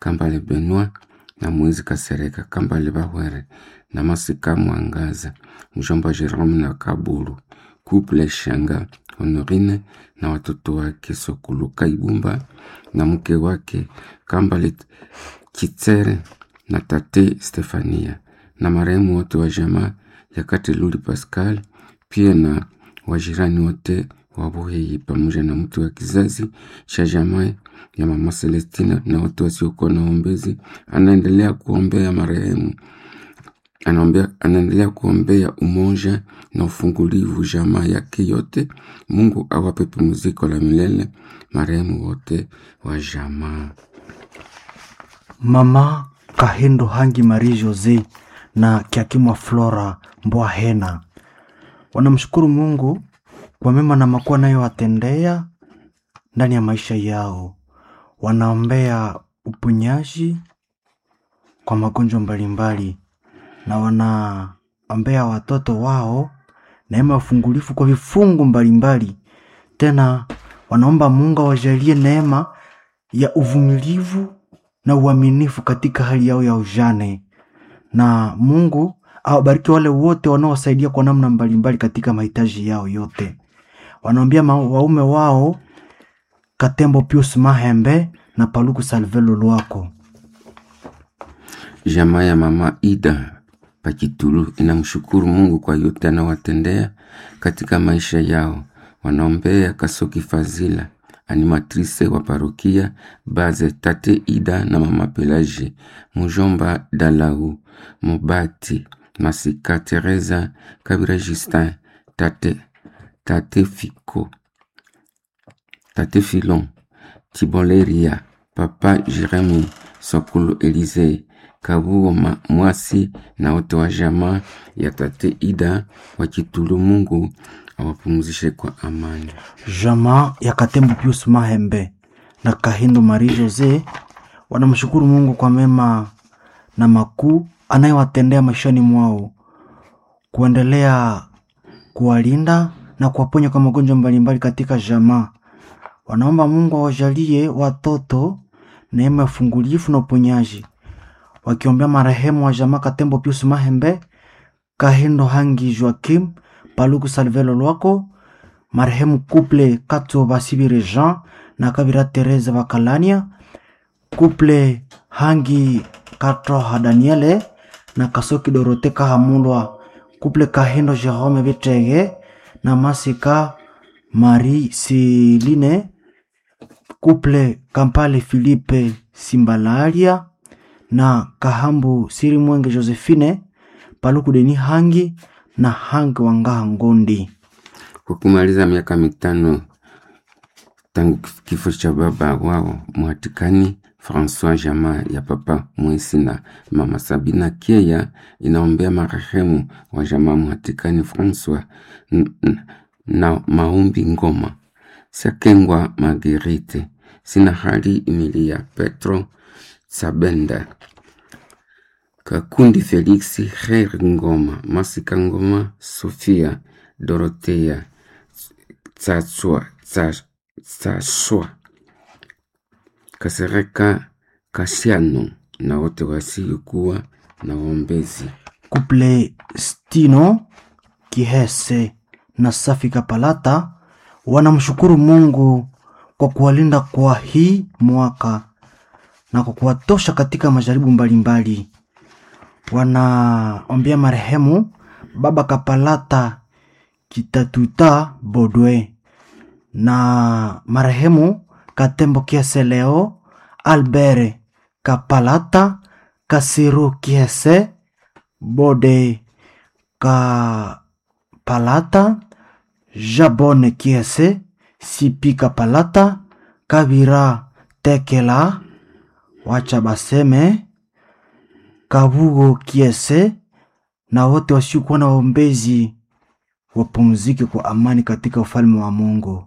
Kambale Benoit na Moizi Kasereka, Kambale Bahwere na Masika Mwangaza, mjomba Jerome na Kabulu, Couple Shanga Honorine na watoto wake Sokuluka Ibumba na mke wake Kambale Kitsere na tate Stefania na marehemu wote wa jamaa ya Kateluli Pascal, pia na wajirani wote wa Buheyi pamoja na mtu wa kizazi cha jamaa ya mama Celestina na watu wasiokuwa na ombezi. Anaendelea kuombea marehemu, anaombea, anaendelea kuombea umoja na ufungulivu jamaa yake yote. Mungu awape pumziko la milele marehemu wote wa jamaa. Mama Kahindo Hangi Marie Jose na Kiakimwa Flora Mbwahena wanamshukuru Mungu kwa mema na makuu anayowatendea ndani ya maisha yao. Wanaombea uponyaji kwa magonjwa mbalimbali na wanaombea watoto wao neema ya ufungulifu kwa vifungu mbalimbali. Tena wanaomba Mungu awajalie neema ya uvumilivu na uaminifu katika hali yao ya ujane, na Mungu awabariki wale wote wanaowasaidia kwa namna mbalimbali katika mahitaji yao yote. Wanaombea ma- waume wao Katembo Pius Mahembe na Paluku Salvelo Lwako. Jamaa ya mama Ida Pakitulu inamshukuru Mungu kwa yote anawatendea katika maisha yao. Wanaombea Kasoki Fazila, animatrice wa parokia Baze, tate Ida na mama Pelagie, mujomba Dalau, Mobati, Masika Teresa, Kabira Justin, tate, tate Fiko, tate Filon, Tiboleria, papa Jeremi, Sokulu Elize, Kabuo Ma- Mwasi na wote wa jamaa ya tate Ida wakitulu. Mungu awapumzishe kwa amani. Jamaa ya Katembo Pius Mahembe na Kahindo Marie Jose wanamshukuru Mungu kwa mema na makuu anayewatendea maishani mwao, kuendelea kuwalinda na kuwaponya kwa magonjwa mbalimbali katika jamaa. Wanaomba Mungu awajalie watoto neema ya ufungulifu na uponyaji, wakiombea marehemu wa jamaa Katembo Pius Mahembe, Kahindo Hangi Joakim, Paluku Salvelo Lwako, marehemu Couple Katso Basibire Jean na Kabira Teresa Bakalania, Couple Hangi Katroha Daniele na Kasoki Dorote Kahamulwa, Couple Kahindo Jerome Betege na Masika Marie Siline, Couple Kampale Philippe Simbalaria na Kahambu Siri Mwenge Josephine, Paluku Deni Hangi na Hangi Wangaha Ngondi. Kwa kumaliza miaka mitano tangu kifo cha baba wao mwatikani Francois, jamaa ya papa Mwesi na mama Sabina Kieya inaombea marehemu wa jamaa mwatikani Francois n- n- na maumbi Ngoma, Sakengwa Marguerite, sina hali Emilia Petro Sabenda, Kakundi Felix, Her Ngoma, Masika Ngoma, Sofia Dorotea Tsatswa Tsa- Tsaswa Kasereka Kasiano na wote wasiokuwa na waombezi. Couple Stino Kihese na Safi Kapalata wanamshukuru Mungu kwa kuwalinda kwa hii mwaka na kwa kuwatosha katika majaribu mbalimbali. Wanaombea marehemu Baba Kapalata Kitatuta Bodwe na marehemu Katembo Kiese Leo Albert Kapalata Kasiru Kiese Bode Kapalata Jabone Kiese Sipi Kapalata Kabira Tekela Wacha Baseme Kabugo Kiese na wote wasiokuwa na waombezi wapumzike kwa amani katika ufalme wa Mungu.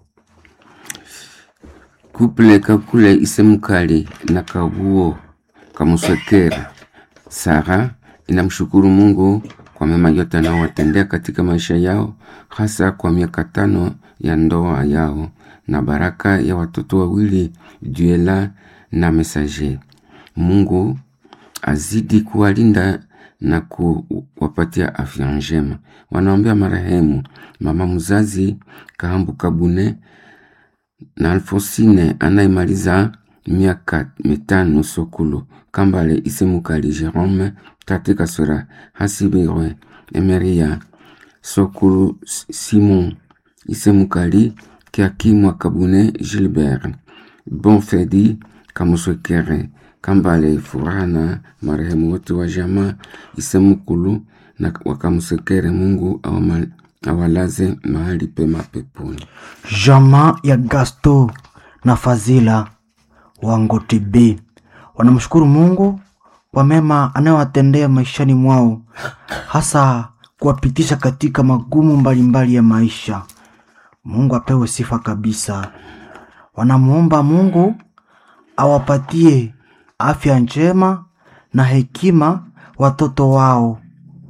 Kuple Kakule Isemkali na Kabuo Kamuswekera Sara inamshukuru Mungu kwa mema yote anaowatendea katika maisha yao, hasa kwa miaka tano ya ndoa yao na baraka ya watoto wawili Duela na Messager. Mungu azidi kuwalinda na kuwapatia afya njema. Wanaombea marehemu mama mzazi Kahambu Kabune na Alfosine anayemaliza miaka mitano Sokulu Kambale Isemukali Jerome Tate Kaswera Hasibirwe Emeria Sokulu Simon Isemukali Kiakimwa Kabune Gilbert Bonfedi Kamuswekere Kambale furaha na marehemu wote wa jamaa Isemukulu na wakamusekere. Mungu awama- awalaze mahali pema peponi. Jamaa ya Gasto na Fazila wa Ngotibi wanamshukuru Mungu kwa mema anayowatendea maishani mwao, hasa kuwapitisha katika magumu mbalimbali ya maisha. Mungu apewe sifa kabisa. Wanamwomba Mungu awapatie afya njema na hekima watoto wao,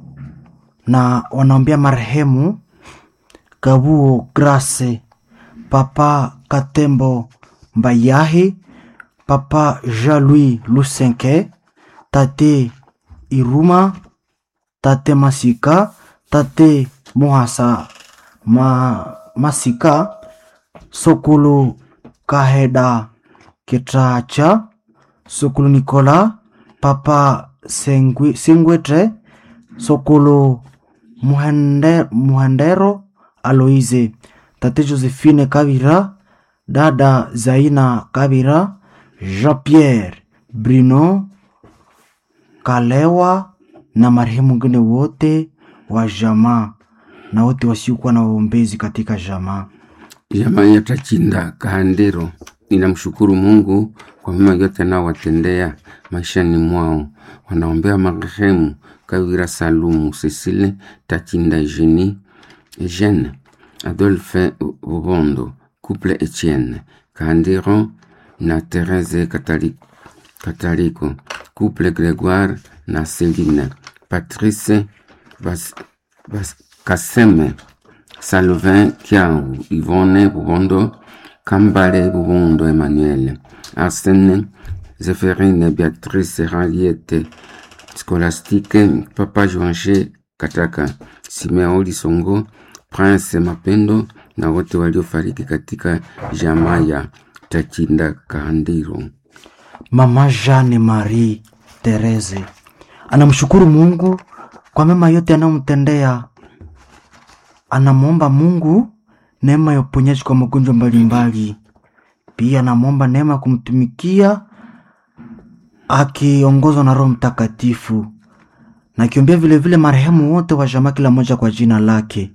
na wanaombea marehemu Kabuo Grace, Papa Katembo Mbayahi, Papa Jean-Louis Lusenke, Tate Iruma, Tate Masika, Tate Mohasa Ma, Masika, Sokulu Kaheda Ketracha, Sokulu Nikola, Papa Sengwi- Singwetre, Sokulu Muhende, Muhendero Aloise, Tate Josephine Kabira, Dada Zaina Kabira, Jean-Pierre Bruno Kalewa na marehemu wengine wote wa jamaa na wote wasiokuwa na waombezi katika jamaa. Jamaa ya Tachinda Kahandero inamshukuru Mungu kwa mema yote anaowatendea maishani mwao. Wanaombea marehemu Kawira Salumu, Cecile Tachinda, Eugenie Eugene, Adolphe Bubondo, Couple Etienne Kahandero na Therese Katali- Kataliko, Couple Gregoire na Celine, Patrice Bas, Bas, Kaseme Salvin Kiau, Yvonne Bubondo, Kambale Bubondo Emmanuel, Arsène, Zéphérine Béatrice Raliette, Scolastique, Papa Joanche Kataka, Simeo Lisongo, Prince Mapendo na wote waliofariki katika jamaa ya Tachinda Kahandiro. Mama Jeanne Marie Therese anamshukuru Mungu kwa mema yote anayomtendea. Anamwomba Mungu neema ya uponyaji kwa magonjwa mbalimbali. Pia anamwomba neema ya kumtumikia akiongozwa na Roho Mtakatifu, na akiombea vilevile marehemu wote wa jamaa, kila mmoja kwa jina lake.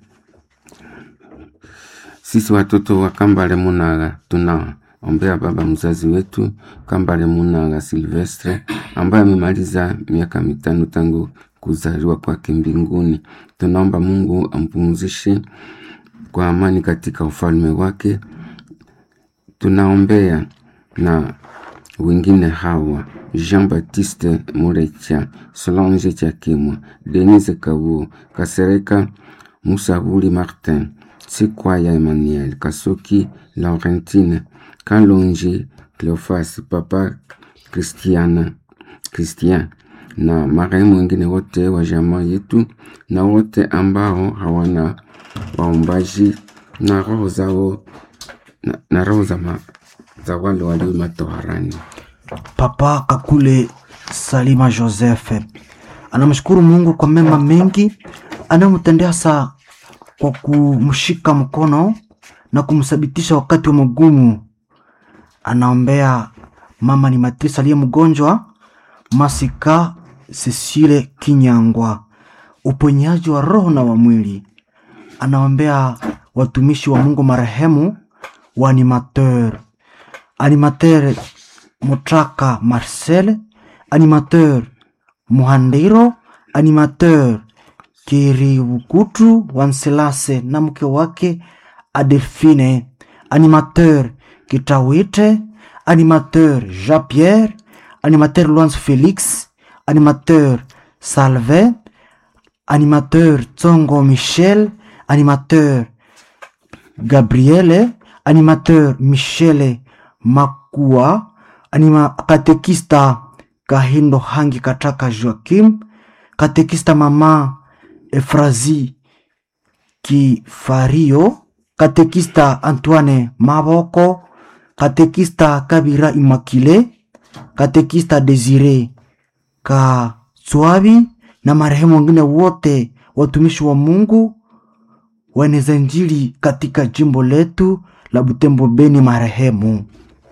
Sisi watoto wa Kambale Munaga tunaombea baba mzazi wetu Kambale Munaga Silvestre ambaye amemaliza miaka mitano tangu kuzaliwa kwake mbinguni. Tunaomba Mungu ampumzishe kwa amani katika ufalme wake. Tunaombea na wengine hawa Jean Baptiste Murecha, Solange Chakimwa, Denise Kabuo, Kasereka Musabuli Martin, Sikwaya Emmanuel, Kasoki Laurentine, Kalonji Cleofas, Papa Christiana Christian na marehemu wengine wote wa jamaa yetu na wote ambao hawana waombaji na roho zao na, na roho za, ma, za wale walio matoharani. Papa Kakule Salima Joseph anamshukuru Mungu kwa mema mengi anayomtendea saa kwa kumshika mkono na kumthabitisha wakati wa magumu. Anaombea mama ni Matrisa aliye mgonjwa, Masika Cecile Kinyangwa, uponyaji wa roho na wa mwili. Anaombea watumishi wa Mungu marehemu wa animateur animateur Mutraka Marcel, animateur Muhandiro, animateur Kiribukutu Wanselase na mke wake Adelphine, animateur Kitawite, animateur Jean-Pierre, animateur Luanz Félix, animateur Salve, animateur Tsongo Michel, animateur Gabriele, animateur Michele Makua, anima katekista Kahindo Hangi Kataka Joakim, katekista mama Efrazi Kifario, katekista Antoine Maboko, katekista Kabira Imakile, katekista Desire Kaswabi na marehemu wengine wote watumishi wa Mungu waeneza Injili katika jimbo letu la Butembo Beni marehemu.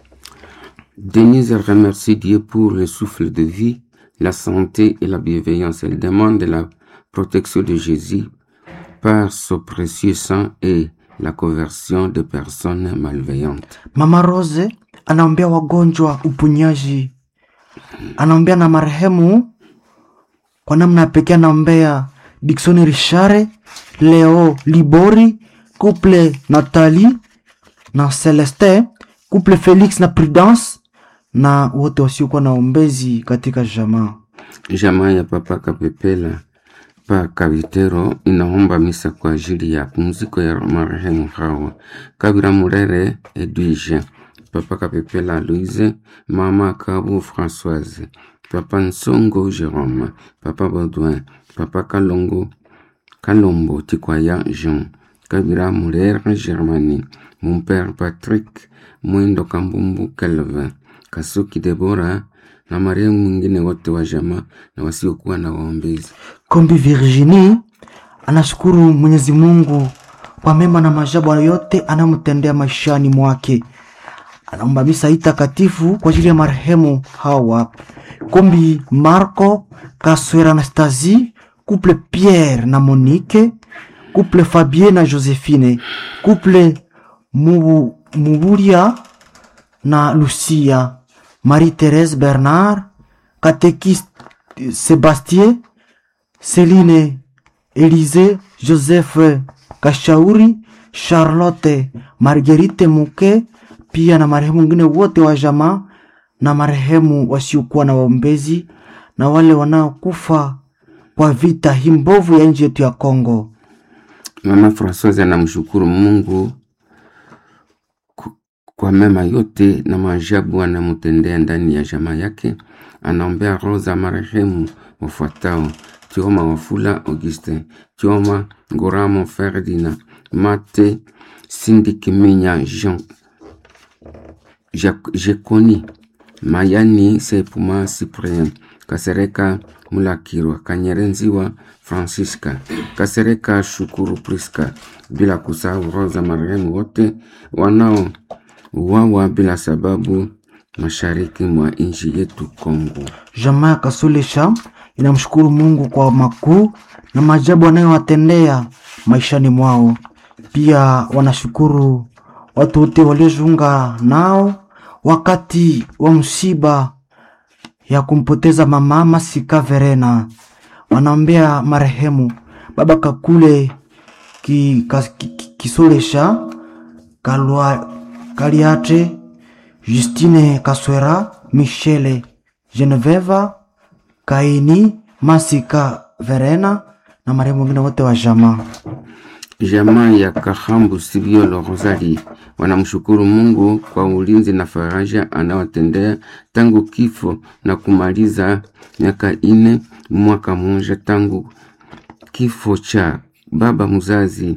Denise remercie Dieu pour le souffle de vie, la santé et la bienveillance. Elle demande la protection de Jésus par son précieux sang et la conversion de personnes malveillantes. Mama Rose anaombea wagonjwa uponyaji, anaombea na marehemu kwa namna ya pekee, anaombea Dickson Richare, Leo Libori, couple Nathalie na Celeste, couple Felix na Prudence na wote wasiokuwa na ombezi katika jamaa. Jamaa ya Papa Kapepela pa Kavitero inaomba misa kwa ajili ya pumziko ya marehemu hawa Kabira Murere Edwige, Papa Kapepela Louise, Mama Kabu Françoise, Papa Nsongo Jérôme, Papa Baudouin, Papa Kalongo Kalombo Tikwaya Jean, Kabira Murere Germanie, mon père Patrick Mwindo Kambumbu Kelvin, Kasuki Debora na marehemu mwingine wote wa jamaa na wasiokuwa na waombezi. Kombi Virginie anashukuru Mwenyezi Mungu kwa mema na maajabu yote anamtendea maishani mwake. Anaomba misa hii takatifu kwa ajili ya marehemu hawa Kombi Marco Kaswera Anastasie, couple Pierre na Monique, couple Fabien na Josephine, couple Mubu, Muburia na Lucia, Marie-Thérèse Bernard, catéchiste Sébastien Celine Elise Joseph Kashauri Charlotte Marguerite Muke pia na marehemu wengine wote wa jamaa na marehemu wasiokuwa na waombezi na wale wanaokufa kwa vita hii mbovu ya nchi yetu ya Kongo. Mama Françoise anamshukuru Mungu ku- kwa mema yote na maajabu anamtendea ndani ya jamaa yake. Anaombea roho za marehemu wafuatao: Tioma Wafula Auguste, Tioma Ngoramo Ferdinand, Mate Sindi Kiminya Jean Jac- Jekoni Mayani Sepuma Cyprien Kasereka Mulakirwa Kanyerenziwa Francisca Kasereka Shukuru Priska, bila kusahau roho za marehemu wote wanao uwawa bila sababu mashariki mwa nchi yetu Kongo. Jamaa ya Kasulesha inamshukuru Mungu kwa makuu na maajabu anayowatendea maishani mwao. Pia wanashukuru watu wote waliojiunga nao wakati wa msiba ya kumpoteza mama Masika Verena. Wanaombea marehemu baba Kakule ki, kas- ki, ki, Kisolesha Kalwa, Kaliate Justine Kaswera Michele Geneveva Kaini Masika Verena na marehemu wengine wote wa jamaa. Jamaa ya Kahambu Sibiolo Rosali wanamshukuru Mungu kwa ulinzi na faraja anawatendea tangu kifo na kumaliza miaka ine mwaka mmoja tangu kifo cha baba mzazi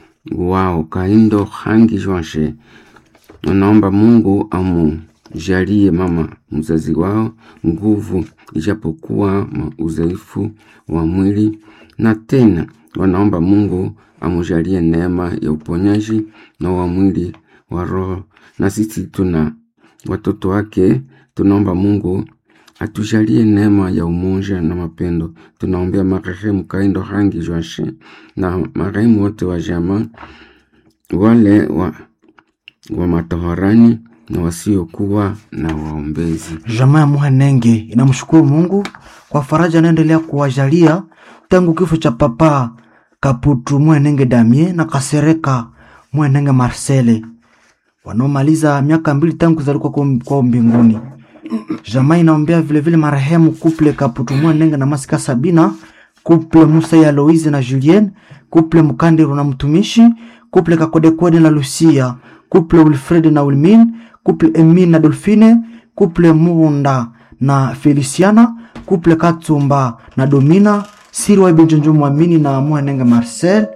wao Kaindo Hangi Joashe. Wanaomba Mungu amujalie mama mzazi wao nguvu, ijapokuwa ma- udhaifu wa mwili, na tena wanaomba Mungu amujalie neema ya uponyaji na wa mwili wa roho. Na sisi tuna watoto wake, tunaomba Mungu atujalie neema ya umoja na mapendo. Tunaombea marehemu Kaindo Hangi Joashe na marehemu wote wa jamaa wale wa, wa matoharani na wasiokuwa na waombezi. Jamaa ya Muhenenge inamshukuru Mungu kwa faraja anaendelea kuwajalia tangu kifo cha papa Kaputu Muhenenge Damie na Kasereka Muhenenge Marcele wanaomaliza miaka mbili tangu kuzaliwa kwao kwao mbinguni. Jamaa inaombea vilevile marehemu kuple Kaputu Muhenenge na Masika Sabina, kuple Musa ya Aloise na Julien, kuple Mkandiru na mtumishi, kuple Kakodekode na Lucia, kuple Wilfred na Wilmin, kuple Emin na Dolphine, kuple Muunda na Feliciana, kuple Katsumba na Domina, Sirwa Benjonjo Mwamini na Muhenenge Marcel,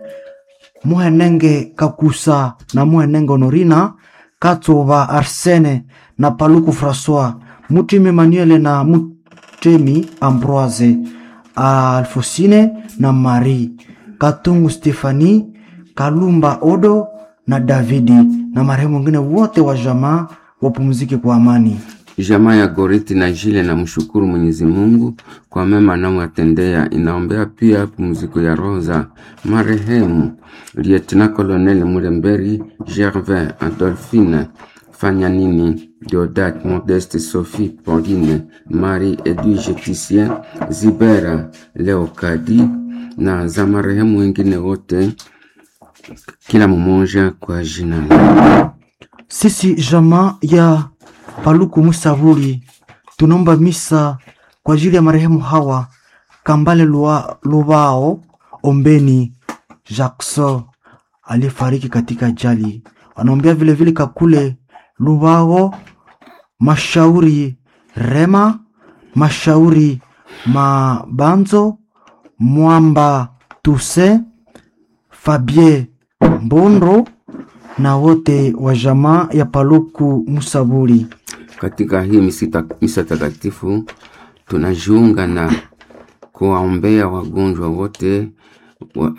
Muhenenge Kakusa na Muhenenge Honorina, Katsuva Arsene na Paluku Francois, Mutimi Emmanuel na Mutemi Ambroise, Alfosine na Marie, Katungu Stefani, Kalumba Odo na Davidi na marehemu wengine wote wa jamaa wapumzike kwa amani. Jamaa ya Goriti na Jile na mshukuru Mwenyezi Mungu kwa mema anamwatendea. Inaombea pia pumziko ya roho za marehemu Lieutenant Colonel Mulemberi, Gervin, Adolphine, Fanya Nini, Deodat, Modeste, Sophie, Pauline, Marie, Edwige, Titien, Zibera, Leokadi na za marehemu wengine wote, kila mmoja kwa jina lake. Sisi jamaa ya Paluku Musavuli tunaomba misa kwa ajili ya marehemu hawa Kambale Lua- Lubao Ombeni Jackson aliyefariki katika ajali. Wanaombea vile vile Kakule Lubao Mashauri Rema Mashauri Mabanzo Mwamba Tuse Fabie Mbondo na wote wa jamaa ya Paluku Musabuli. Katika hii misita, misa takatifu tunajiunga na kuwaombea wagonjwa wote wa,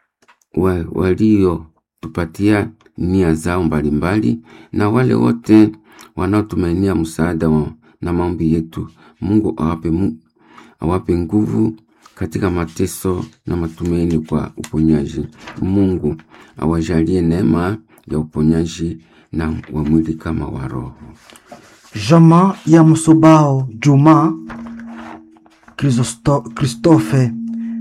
wa, waliotupatia nia zao mbalimbali na wale wote wanaotumainia msaada wa, na maombi yetu. Mungu awape, mu- awape nguvu katika mateso na matumaini kwa uponyaji. Mungu awajalie neema ya uponyaji na wa mwili kama wa roho. Jamaa ya Msobao Juma Kristo- Kristofe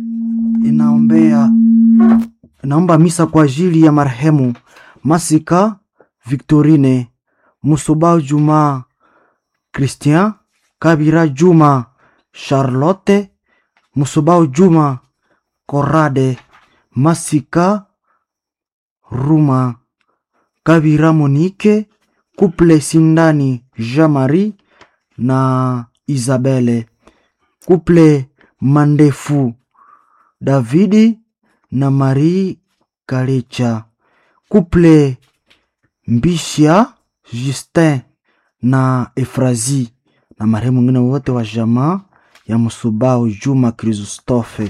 inaombea inaomba misa kwa ajili ya marehemu Masika Victorine Musobao Juma Christian Kabira Juma Charlotte Musobao Juma Korade Masika Ruma Kabira Monique Couple Sindani Jean-Marie na Isabelle Couple Mandefu Davidi na Marie Kalecha Couple Mbishia Justin na Efrazi na marehemu wengine wote wa jamaa ya Musubao Juma Kristofe.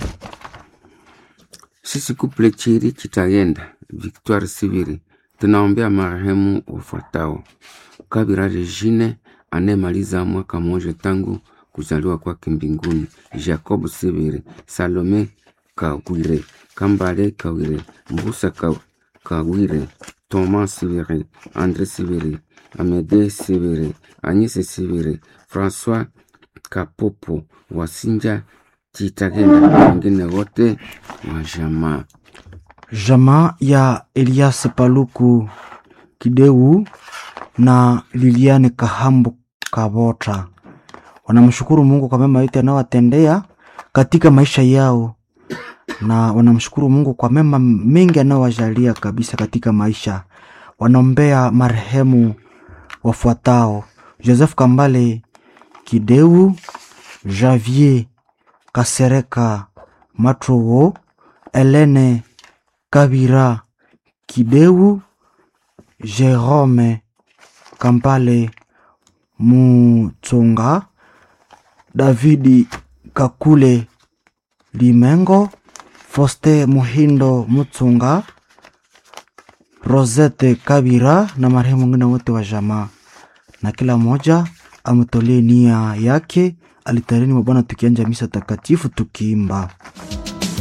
Sisi kuple Chiri Chitagenda Victoire Siviri tunaombea marehemu wafuatao: Kabira Regine anayemaliza mwaka mmoja tangu kuzaliwa kwake mbinguni, Jacob Siviri, Salome Kawire, Kambale Kawire, Mbusa Ka- Kawire, Thomas Siviri, Andre Siviri, Amede Siviri, Agnese Siviri, François Kapopo, Wasinja Chitagenda na wengine wote wa jamaa. Jamaa ya Elias Paluku Kideu na Liliane Kahambu Kabota wanamshukuru Mungu kwa mema yote anayowatendea katika maisha yao, na wanamshukuru Mungu kwa mema mengi anayowajalia kabisa katika maisha. Wanaombea marehemu wafuatao: Joseph Kambale Kideu, Javier Kasereka Matrowo, Helene Kabira Kideu, Jerome Kampale Mutsonga, Davidi Kakule Limengo, Foste Muhindo Mutsunga, Rosette Kabira na marehemu wengine wote wa jamaa, na kila mmoja ametolee nia yake alitareni mwa Bwana, tukianja misa takatifu tukiimba